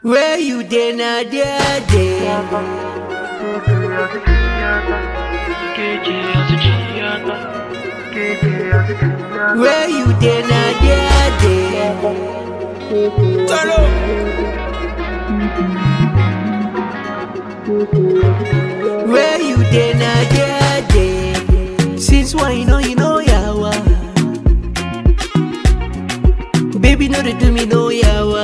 Where you dey na there dey. Where you dey na there dey. Where you dey na there dey. Since when you know you know yawa. Baby no dey do me no yawa.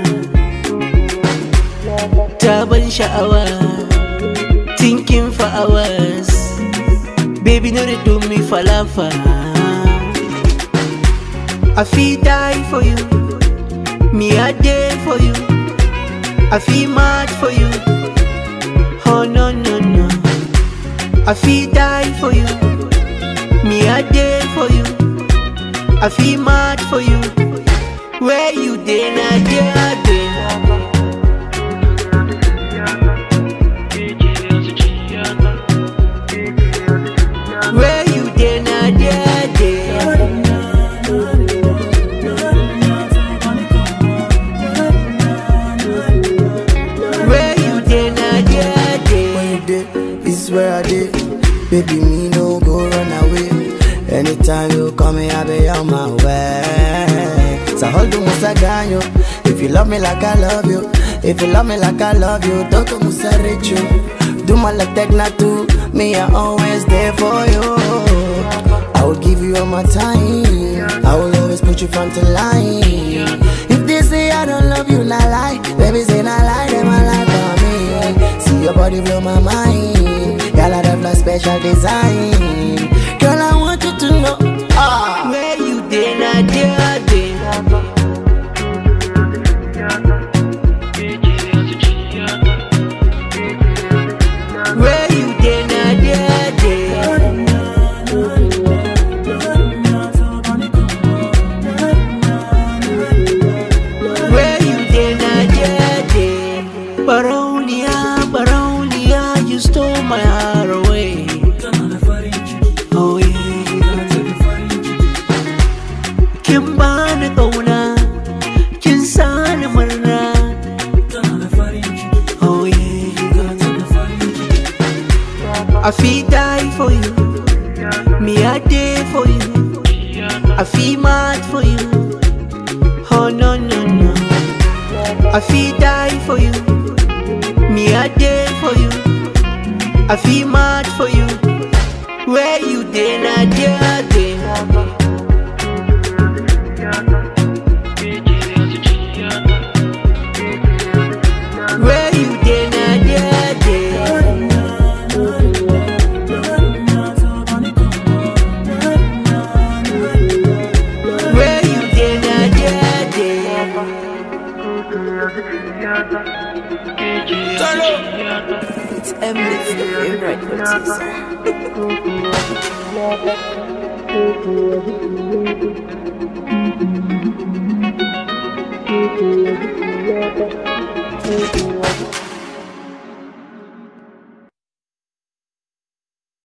Ta ban sha'awa. Thinking for hours. Baby no dey do me falafa. I feel die for you. Me a day for you. I feel mad for you. Oh no no no. I feel die for you. Me a day for you. I feel mad for you. Where you dey na there dey. Where you dey na there dey. Where you dey na there dey. Where you dey, this is where I dey. Baby, me no go run away. Anytime you call me, I be on my way. So hold on, Musa Ganyo. If you love me like I love you, if you love me like I love you, don't go Musa reach you. Do my like Tecna too. Me, I always there for you. I will give you all my time. I will always put you front to line. If they say I don't love you, not lie. Baby, say not lie, them I lie for me. See your body blow my mind. Girl, I have a special design. Girl, I want you to know. Ah. Where you dey na there dey. Where you dey na there dey. Where you dey na there dey. Barauniya, Barauniya, you stole my heart away. Oh yeah. Kin bani ƙauna, kin sani murna. Oh yeah. I feel die for you, me a day for you. I feel mad for you. Oh no no no. I feel die for you, me a day for you. I feel mad for you. Where you dey na there dey. Where you dey na there dey. Where you dey na there dey. It's Emily, the favorite producer.